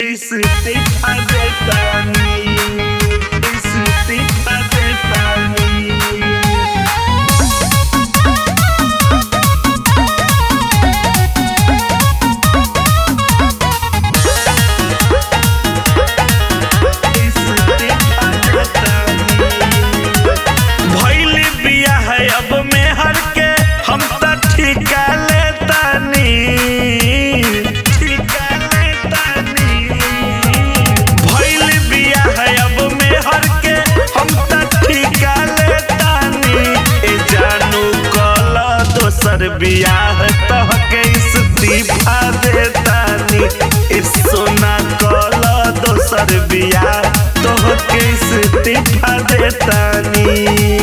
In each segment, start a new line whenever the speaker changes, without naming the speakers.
Istifa de Tani. Istifa de Tani. भइल बियाह अब मेहर के हम त ठिका लेतानी ठिका लेतानी भइल बियाह अब मेहर के हम त ठिका लेतानी ए जानू कल दोसर बियाह तहके इस्तीफा देतानी ए सोना कल दोसर बियाह तोहके इस्तीफा देतानी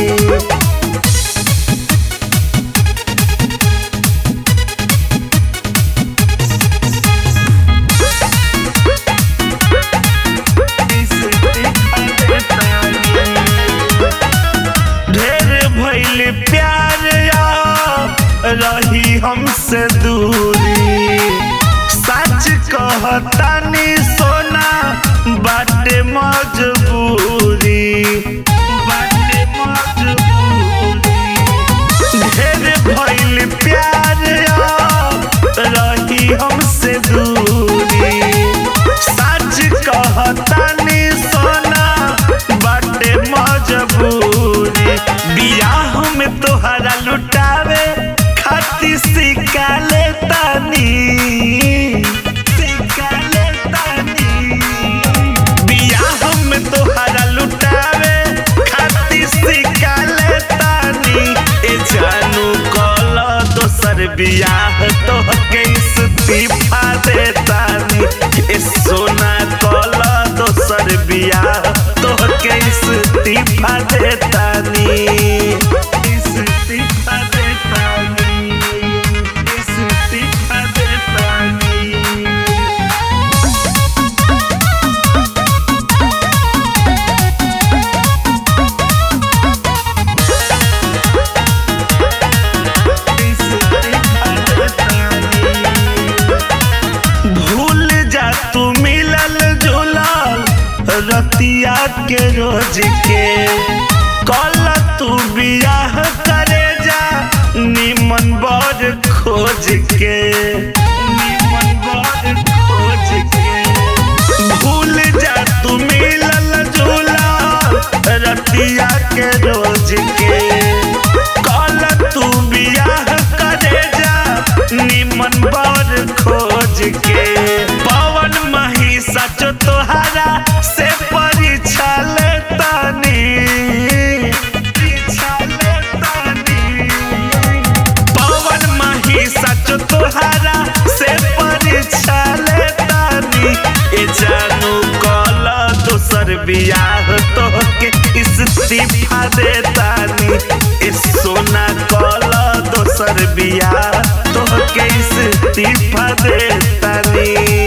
ढेर भइल प्यार या रही हमसे दूरी सच कहतानी सोना बाटे मजबूरी बाटे मजबूरी ढेर भइल प्यार या रही हमसे दूरी सच कहतानी सोना बाटे मजबूरी बियाह में तोहरा लुटावे खाती सिक्का लेतानी सिक्का लेतानी बियाह में तोहरा लुटावे खाती सिक्का लेतानी ए जानू कल दोसर बियाह तोहके इस्तीफा देतानी ए सोना कल दोसर बियाह तोहके इस्तीफा देतानी इस्तीफा देतानी इस्तीफा देतानी भूल जा तू मिलल जुलल रतिया के रोज के कल तू बियाह करे जा निमन बर खोज के निमन बर खोज के भूल जा तू मिलल जुलल रतिया के रोज के कल तू बियाह करे जा निमन बर खोज के पवन मही सच तोहारा से परीक्षा लेतानी परीक्षा लेतानी पवन मही सच तोहारा से परीक्षा लेतानी ए जानू कल दोसर बियाह तोहके इस्तीफा देतानी ए सोना कल दोसर बियाह तोहके इस्तीफा देतानी